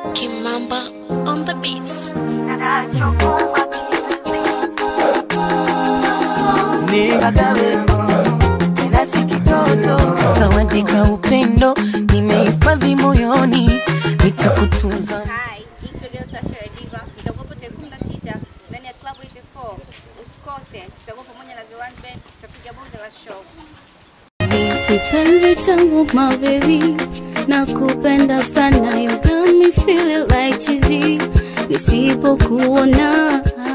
Kimamba on the beats. Kagawe tena si kitoto, zawadi ka upendo nimehifadhi moyoni, nitakutunza. Hi, it's Regel Tasha Diva. Tutakuwa tarehe 16 ndani ya Club 84. Usikose, tutakuwa pamoja na The One Band, tutapiga bonge la show. Kipenzi changu my baby, nakupenda sana, you got me feeling like cheesy. Nisipokuona